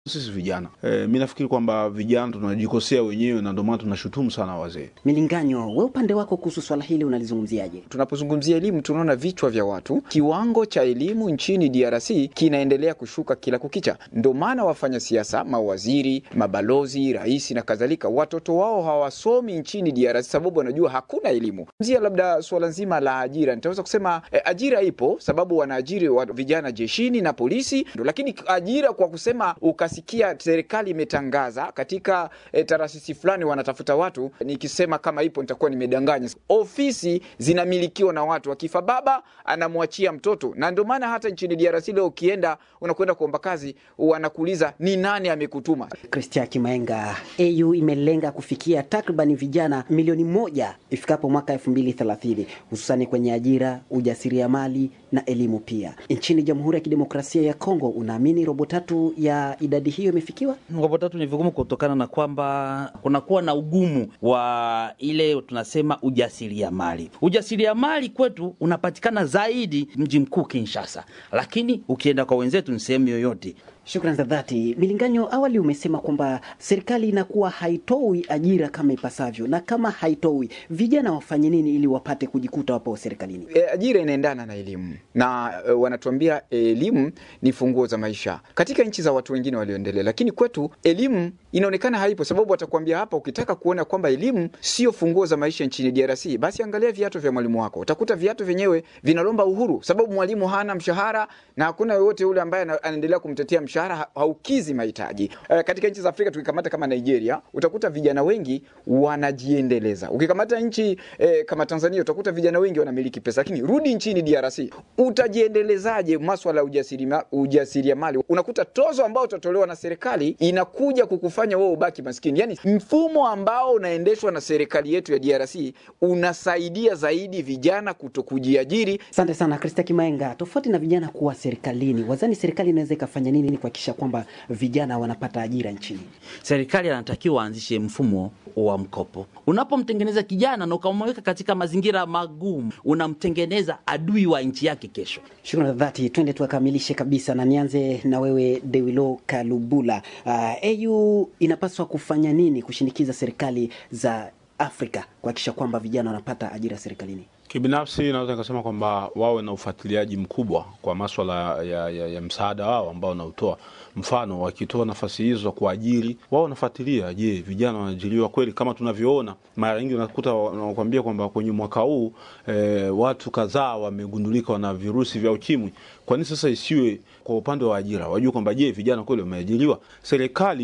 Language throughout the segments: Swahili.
Sisi vijana e, mi nafikiri kwamba vijana tunajikosea wenyewe na ndio maana tunashutumu sana wazee. Milinganyo, we upande wako kuhusu swala hili unalizungumziaje? Tunapozungumzia elimu, tunaona vichwa vya watu, kiwango cha elimu nchini DRC kinaendelea kushuka kila kukicha. Ndio maana wafanya siasa, mawaziri, mabalozi, rais na kadhalika, watoto wao hawasomi nchini DRC sababu wanajua hakuna elimu. Zia labda suala nzima la ajira, nitaweza kusema eh, ajira ipo sababu wanaajiri wa vijana jeshini na polisi, ndo, lakini ajira kwa kusema ukasikia serikali imetangaza katika eh, taasisi fulani wanatafuta watu, nikisema kama ipo nitakuwa nimedanganya. Ofisi zinamilikiwa na watu, akifa baba anamwachia mtoto, na ndio maana hata nchini DRC leo ukienda unakwenda kuomba kazi wanakuuliza ni nani amekutuma. Christian Kimaenga, AU imelenga kufikia takribani vijana milioni moja ifikapo mwaka 2030 hususani kwenye ajira, ujasiriamali na elimu pia. Nchini Jamhuri ya Kidemokrasia ya Kongo, unaamini robo tatu ya idadi hiyo imefikiwa? Robo tatu ni vigumu kutokana na kwamba kunakuwa na ugumu wa ile tunasema ujasiriamali. Ujasiriamali kwetu unapatikana zaidi mji mkuu Kinshasa, lakini ukienda kwa wenzetu ni sehemu yoyote. Shukran za dhati. Milinganyo, awali umesema kwamba serikali inakuwa haitoi ajira kama ipasavyo, na kama haitoi, vijana wafanye nini ili wapate kujikuta wapo serikalini? E, ajira inaendana na elimu na e, wanatuambia elimu ni funguo za maisha katika nchi za watu wengine walioendelea, lakini kwetu elimu inaonekana haipo, sababu watakwambia hapa, ukitaka kuona kwamba elimu sio funguo za maisha nchini DRC, basi angalia viatu vya mwalimu wako. Utakuta viatu vyenyewe vinalomba uhuru, sababu mwalimu hana mshahara na hakuna yoyote yule ambaye anaendelea kumtetea mshahara haukizi mahitaji. E, katika nchi za Afrika tukikamata kama Nigeria, utakuta vijana wengi wanajiendeleza. Ukikamata nchi e, kama Tanzania, utakuta vijana wengi wanamiliki pesa, lakini rudi nchini DRC, utajiendelezaje maswala ya ujasiriamali? Ujasiriamali unakuta tozo ambao utatolewa na serikali inakuja kukufanya wewe ubaki maskini. Yani mfumo ambao unaendeshwa na serikali yetu ya DRC unasaidia zaidi vijana kuto kujiajiri. Asante sana Krista Kimaenga. Tofauti na vijana kuwa serikalini, wazani serikali inaweza ikafanya nini ili kuhakikisha kwamba vijana wanapata ajira nchini? Serikali anatakiwa aanzishe mfumo wa mkopo. Unapomtengeneza kijana na ukamweka katika mazingira magumu, unamtengeneza adui wa nchi yake kesho. Shukrani za dhati. Twende tuakamilishe kabisa, na nianze na wewe Dewilo Kalubula. Uh, AU inapaswa kufanya nini kushinikiza serikali za Afrika kuhakikisha kwamba vijana wanapata ajira serikalini? Kibinafsi naweza nikasema kwamba wawe na ufuatiliaji mkubwa kwa maswala ya, ya, ya msaada wao ambao wanaotoa. Mfano, wakitoa nafasi hizo za kuajiri, wao wanafuatilia, je, vijana wanaajiriwa kweli? Kama tunavyoona mara nyingi unakuta wanakuambia kwamba kwenye mwaka huu e, watu kadhaa wamegundulika wana virusi vya ukimwi. Kwa nini sasa isiwe kwa upande wa ajira, wajue kwamba je, vijana kweli wameajiriwa? Serikali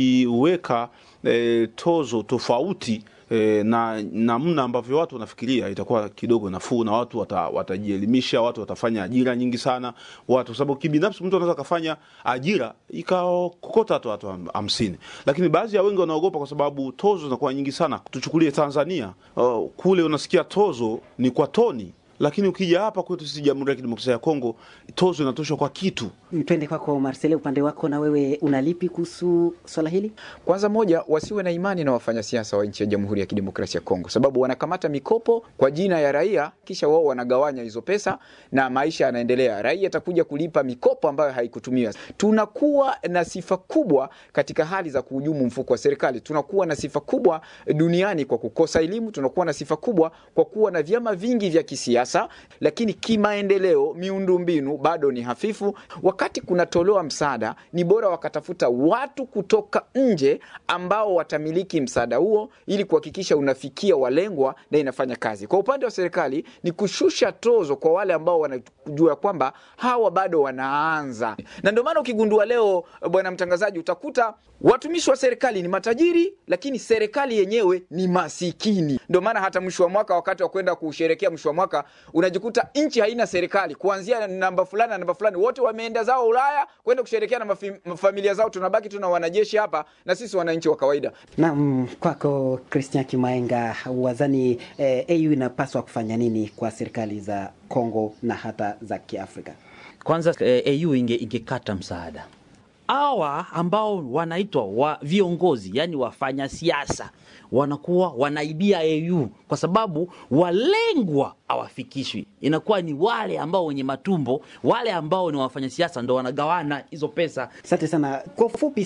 ikiweka e, tozo tofauti E, na namna ambavyo watu wanafikiria itakuwa kidogo nafuu, na watu wata, watajielimisha, watu watafanya ajira nyingi sana watu, kwa sababu kibinafsi mtu anaweza kafanya ajira ikakokota hata watu hamsini, lakini baadhi ya wengi wanaogopa kwa sababu tozo zinakuwa nyingi sana. Tuchukulie Tanzania, uh, kule unasikia tozo ni kwa toni lakini ukija hapa kwetu sisi Jamhuri ya Kidemokrasia ya Kongo tozo inatoshwa kwa kitu. Twende kwako Marcele, upande wako na wewe unalipi kuhusu swala hili? Kwanza moja, wasiwe na imani na wafanyasiasa wa nchi ya Jamhuri ya Kidemokrasia ya Kongo, sababu wanakamata mikopo kwa jina ya raia, kisha wao wanagawanya hizo pesa na maisha yanaendelea. Raia atakuja kulipa mikopo ambayo haikutumiwa. Tunakuwa na sifa kubwa katika hali za kuhujumu mfuko wa serikali. Tunakuwa na sifa kubwa duniani kwa kukosa elimu. Tunakuwa na sifa kubwa kwa kuwa na vyama vingi vya kisiasa lakini kimaendeleo, miundombinu bado ni hafifu. Wakati kunatolewa msaada, ni bora wakatafuta watu kutoka nje ambao watamiliki msaada huo, ili kuhakikisha unafikia walengwa na inafanya kazi. Kwa upande wa serikali ni kushusha tozo kwa wale ambao wanajua kwamba hawa bado wanaanza, na ndio maana ukigundua leo, bwana mtangazaji, utakuta watumishi wa serikali ni matajiri, lakini serikali yenyewe ni masikini. Ndio maana hata mwisho wa mwaka, wakati wa kwenda kusherekea mwisho wa mwaka unajikuta nchi haina serikali, kuanzia namba fulani na namba fulani, wote wameenda zao Ulaya kwenda kusherekea na familia zao. Tunabaki tuna wanajeshi hapa na sisi wananchi wa kawaida. Naam, kwako Christian Kimaenga, wazani eh, AU inapaswa kufanya nini kwa serikali za Kongo na hata za Kiafrika? Kwanza eh, AU inge ingekata msaada hawa ambao wanaitwa wa viongozi, yani wafanya siasa wanakuwa wanaibia AU kwa sababu walengwa hawafikishwi. Inakuwa ni wale ambao wenye matumbo, wale ambao ni wafanya siasa ndo wanagawana hizo pesa. Asante sana. Kwa ufupi